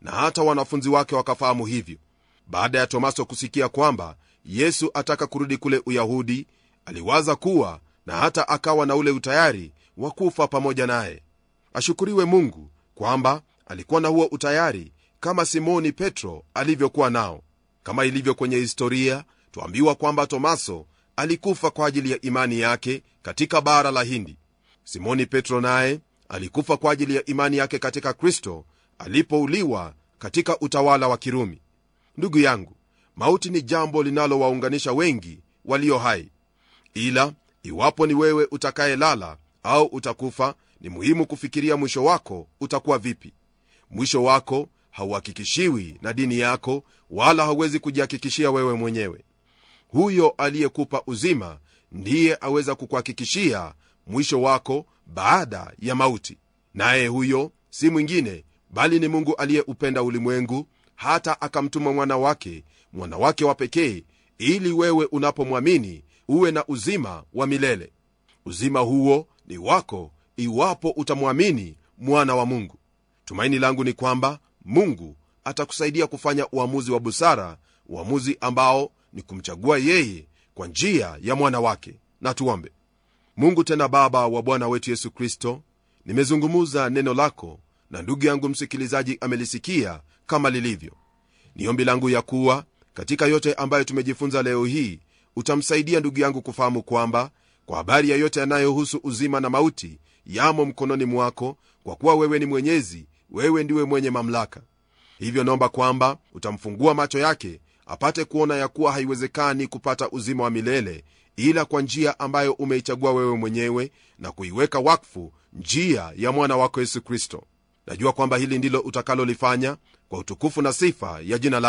na hata wanafunzi wake wakafahamu hivyo baada ya tomaso kusikia kwamba yesu ataka kurudi kule uyahudi aliwaza kuwa na hata akawa na ule utayari wa kufa pamoja naye ashukuriwe mungu kwamba alikuwa na huo utayari kama simoni petro alivyokuwa nao kama ilivyo kwenye historia twambiwa kwamba tomaso alikufa kwa ajili ya imani yake katika bara la hindi simoni petro naye alikufa kwa ajili ya imani yake katika kristo alipouliwa katika utawala wa kirumi ndugu yangu mauti ni jambo linalowaunganisha wengi walio hai ila iwapo ni wewe utakayelala au utakufa ni muhimu kufikiria mwisho wako utakuwa vipi mwisho wako hauhakikishiwi na dini yako wala hauwezi kujihakikishia wewe mwenyewe huyo aliyekupa uzima ndiye aweza kukuhakikishia mwisho wako baada ya mauti naye huyo si mwingine bali ni mungu aliyeupenda ulimwengu hata akamtuma mwana wake mwana wake wa pekee ili wewe unapomwamini uwe na uzima wa milele uzima huo ni wako iwapo utamwamini mwana wa mungu tumaini langu ni kwamba mungu atakusaidia kufanya uamuzi wa busara uamuzi ambao ni kumchagua yeye kwa njia ya mwana wake na tuombe mungu tena baba wa bwana wetu yesu kristo nimezungumuza neno lako na ndugu yangu msikilizaji amelisikia kama lilivyo ni ombi langu ya kuwa katika yote ambayo tumejifunza leo hii utamsaidia ndugu yangu kufahamu kwamba kwa habari ya yote yanayohusu uzima na mauti yamo mkononi mwako kwa kuwa wewe ni mwenyezi wewe ndiwe mwenye mamlaka hivyo naomba kwamba utamfungua macho yake apate kuona ya kuwa haiwezekani kupata uzima wa milele ila kwa njia ambayo umeichagua wewe mwenyewe na kuiweka wakfu njia ya mwana wako yesu kristo najua kwamba hili ndilo utakalolifanya kwa utukufu na sifa ya jina la